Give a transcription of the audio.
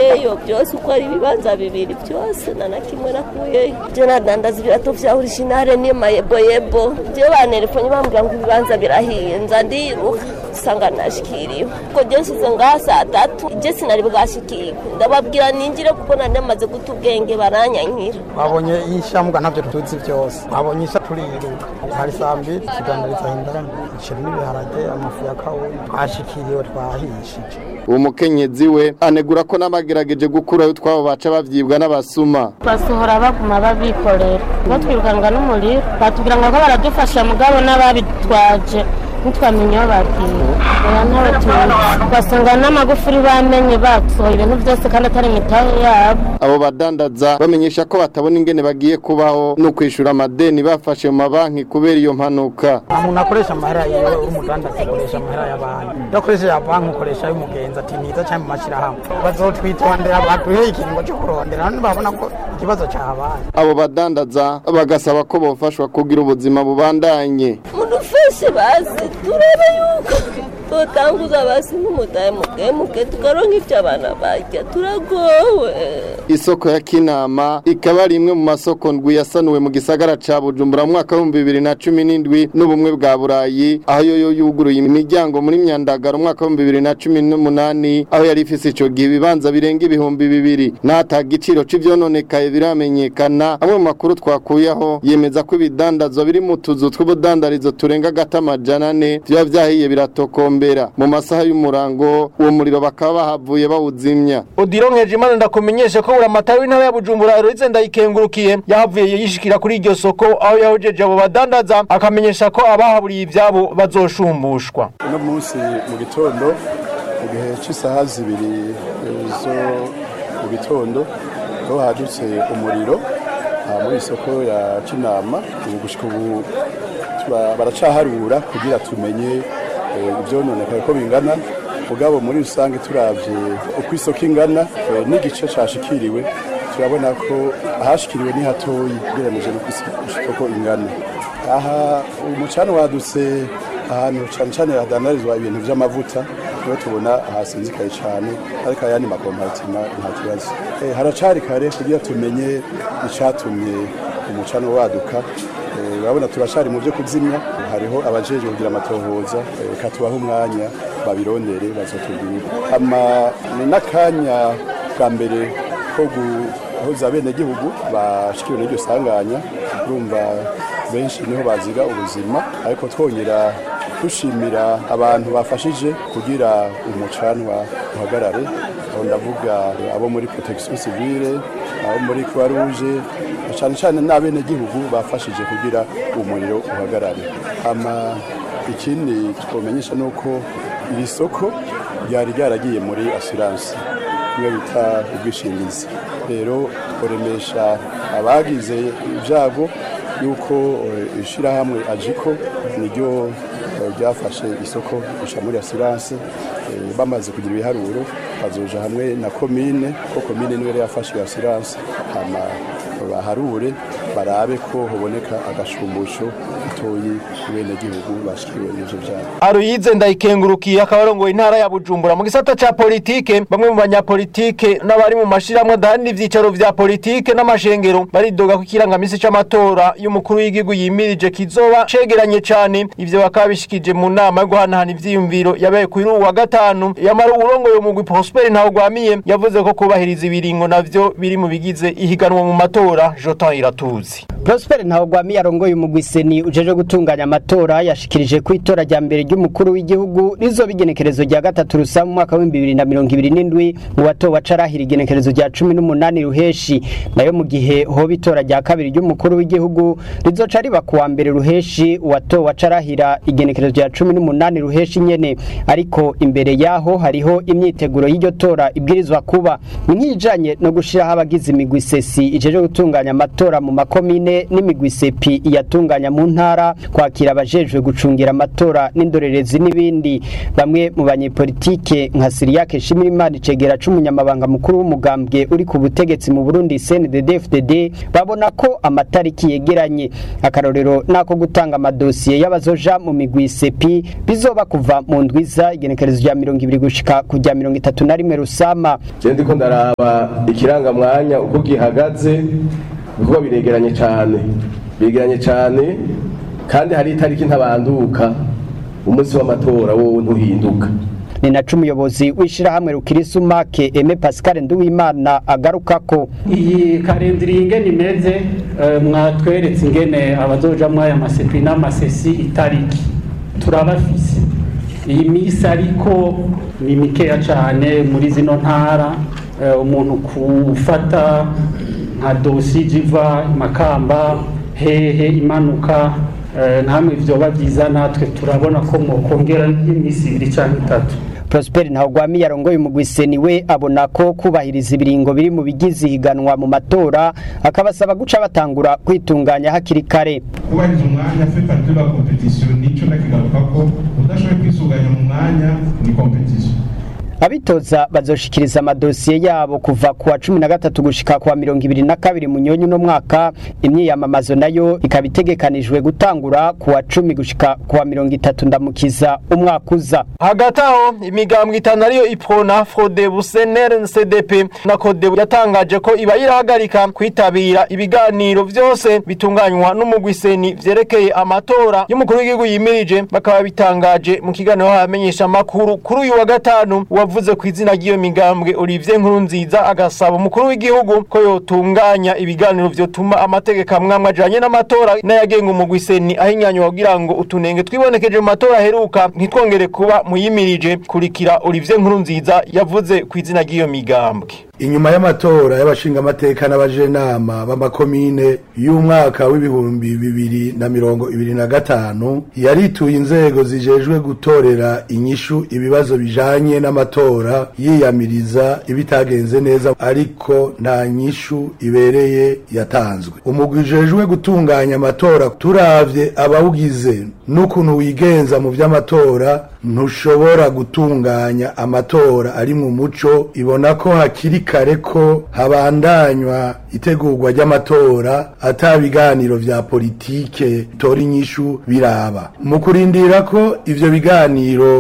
nakuyeyo byose uko ari ibibanza bibiri byose nta na kimwe nakuyeyo byo nadandaza ibirato vya originale n'amayeboyebo byo banerefone bambwira ngo ibibanza birahiye nza ndiruka usanga nashikiriwe ko je nsize ngaha saa tatu je sinari bwashikirwe ndababwira ninjire kuko nari namaze guta ubwenge baranyankira babonye ishambwa ntabyo tuzi byose babonye isha turiruka hari saa mbiri ikigandariza indani ishira n'ibiharage amafu ya kawunga twashikiriwe twahishije uwo mukenyezi we anegura ko n'abagerageje gukurayo utwabo baca bavyibwa n'abasuma basohora baguma babikorera batwirukanwa n'umuriro batubwira ngo ko baradufasha mugabo n'ababitwaje ntitwamenye aho bagiye oya ntawe tuzi ugasanga n'amagufuri bamenye basohoye ibintu byose kandi atari imitahe yabo abo badandaza bamenyesha ko batabona ingene bagiye kubaho no kwishura amadeni bafashe mu mabanki kubera iyo mpanuka umuntu akoresha amahera yewe uri umudandaza akoresha amahera y'abantu iyo akoresheje ya banki ukoresha ay'umugenzi ati niza cyangwa mu mashyirahamwe bazotwitondera baduhe ikiringo cyo kurondera none babona ko ikibazo cyahabaye abo badandaza bagasaba ko bofashwa kugira ubuzima bubandanye mudufashe bazi turebe yuko tutanguza basi n'umutahe mukemuke tukaronka ivyo abana barya turagowe isoko ya kinama ikaba ari imwe mu masoko ndwi yasanuwe mu gisagara ca bujumbura mu mwaka w'ibihumbi bibiri na cumi n'indwi n'ubumwe bwa burayi aho yoyo yuguruye imiryango muri myandagaro umwaka w'ibihumbi bibiri na cumi n'umunani aho yari ifise ico gihe ibibanza birenga ibihumbi bibiri n'ata giciro c'ivyononekaye biramenyekana amwe mu makuru twakuyeho yemeza ko ibidandazwa biri mu tuzu tw'ubudandarizo turenga gata amajana ane vyoba vyahiye biratokombera mu masaha y'umurango uwo muriro bakaba bahavuye bawuzimya Odiro Nkejimana ndakumenyesha ko buramatari w'intara ya Bujumbura Eloise ndayikengurukiye yahavuye yishikira kuri iryo soko aho yahojeje abo badandaza akamenyesha ko abahaburiye ivyabo bazoshumbushwa uno munsi mu gitondo mu gihe cy'isaha zibiri eh, zo mu gitondo aho hadutse umuriro aha muri isoko ya kinama ubu gushika ubu tura- baracaharura kugira tumenye eh, ivyononekaye ko bingana mugabo muri rusange turavye uko isoko ingana eh, n'igice cashikiriwe turabona ko ahashikiriwe ni hatoyi ugereranije n'uko isi- isoko ingana aha umucana wadutse ahantu cyane cyane hadandarizwa ibintu by'amavuta niho tubona hasinzikaye cyane ariko ayandi makompatima nta kibazo Eh, haracari kare kugira tumenye icatumye umucano waduka Eh, urabona turacari mu byo kuzimya hariho abajejwe kugira amatohoza eh, reka tubahe umwanya babirondere bazotubwira ama ni n'akanya bwa mbere ko guhoza bene gihugu bashikiwe n'iryo sanganya urumva benshi niho baziga ubuzima ariko twongera dushimira abantu bafashije kugira umucanwa uhagarare aho ndavuga abo muri protection civile abo muri croix rouge cyane cyane n'abenegihugu bafashije kugira umuriro uhagarare ama ikindi twomenyesha ni uko iri soko ryari ryaragiye muri assurance niyo bita ubwishingizi rero tworemesha abagize ibyago yuko eh, ishirahamwe ajiko niryo eh, ryafashe isoko guca muri assurance eh, bamaze kugira ibiharuro bazoja hamwe na komine ko komine niwe yari yafashe iyo assurance hama baharure barabe ko hoboneka agashumbusho gatoyi bene gihugu bashikiwe n'ivyo vyabo Aruyize ndayikengurukiye akaba arongoye intara ya Bujumbura mu gisata ca politike bamwe mu banyapolitike n'abari mu mashirahamwe adahana ivyicaro vya politike n'amashengero baridoga ko ikirangamisi c'amatora y'umukuru w'igihugu yimirije kizoba cegeranye cane ivyo bakaba bishikije mu nama yo guhanahana ivyiyumviro yabaye kuri uwu wa gatanu yamara urongoye umugwi Prosper Ntawugwamiye yavuze ko kubahiriza ibiringo navyo biri mu bigize ihiganwa mu matora Jotan Iratuzi Prosper Ntawugwamiye arongoye umugwi seni ujeje gutunganya amatora yashikirije ko itora rya mbere ry'umukuru w'igihugu rizoba igenekerezo rya gatatu rusa mu mwaka w'ibihumbi bibiri na mirongo ibiri n'indwi mu batowe acarahira igenekerezo rya cumi n'umunani ruheshi nayo mu gihe hoba itora rya kabiri ry'umukuru w'igihugu rizoca riba ku wa mbere ruheshi uwatowe acarahira igenekerezo rya cumi n'umunani ruheshi nyene ariko imbere yaho hariho imyiteguro y'iryo tora ibwirizwa kuba ni nk'ijanye no gushiraho abagize imigwi sesi ijeje gutunganya gutunganya amatora mu makomine n'imigwi sepi iyatunganya mu ntara kwakira abajejwe gucungira amatora n'indorerezi n'ibindi bamwe mu banyepolitike nka Siriyake Shimirimana Icegera c'umunyamabanga mukuru w'umugambwe uri ku butegetsi mu Burundi CNDD-FDD babona ko amatariki yegeranye akarorero nako gutanga amadosiye y'abazoja mu migwi sepi bizoba kuva mu ndwiza igenekerezo rya mirongo ibiri gushika ku rya mirongo itatu na rimwe rusama je ndiko ndaraba ikirangamwanya uko gihagaze ibikorwa biregeranye cane biregeranye cane kandi hari itariki ntabanduka umunsi w'amatora wowe ntuhinduka ni naco umuyobozi w'ishirahamwe rukirisumake Aime Pascal Nduwimana agaruka ko iyi karindiri ingene imeze eh, mwatweretse ingene abazojamwo aya masepi n'amasesi itariki turabafise iyi misi ariko ni mikeya cane muri zino ntara eh, umuntu kufata nka dosi jiva makamba hehe imanuka eh, ntamwe vyoba vyiza natwe turabona ko mwokongera nk'imisi ibiri canke itatu Prosper Ntawugwami yarongoye umugwiseni we abona ko kubahiriza ibiringo biri mu bigize ihiganwa mu matora akabasaba guca batangura kwitunganya hakiri kare kubahiriza umwanya fait partie de la competition nico ndakigaruka ko udashoboye kwisuganya mu mwanya ni competition abitoza bazoshikiriza amadosiye yabo kuva ku wa cumi na gatatu gushika ku wa mirongo ibiri na kabiri munyonyi uno mwaka imyiyamamazo nayo ikaba itegekanijwe gutangura ku wa cumi gushika ku wa mirongo itatu ndamukiza umwaka uza hagati aho imigambwe itanu ariyo iprona frodebu senere cdp na kodebu yatangaje ko iba irahagarika kwitabira ibiganiro vyose bitunganywa n'umugwiseni vyerekeye amatora y'umukuru w'igihugu yimirije bakaba bitangaje mu kiganiro hamenyesha amakuru kuri uyu wa gatanu wavuze ku izina ry'iyo migambwe Olivier Nkurunziza agasaba umukuru w'igihugu ko yotunganya ibiganiro vyotuma amategeko amwamwe ajanye n'amatora n'ayagenga umugwiseni ahinyanywa kugira ngo utunenge twibonekeje mu matora aheruka ntitwongere kuba muyimirije kurikira Olivier Nkurunziza yavuze ku izina ry'iyo migambwe inyuma y'amatora y'abashingamateka n'abajenama b'amakomine y'umwaka w'ibihumbi bibiri na mirongo ibiri na gatanu yarituye inzego zijejwe gutorera inyishu ibibazo bijanye n'amatora yiyamiriza ibitagenze neza ariko nta nyishu ibereye yatanzwe umugwi ujejwe gutunganya amatora turavye abawugize n'ukuntu wigenza mu vy'amatora ntushobora gutunganya amatora ari mu muco ibona ko hakiri kare ko habandanywa itegurwa ry'amatora ata biganiro vya politike tora inyishu biraba mu kurindira ko ivyo biganiro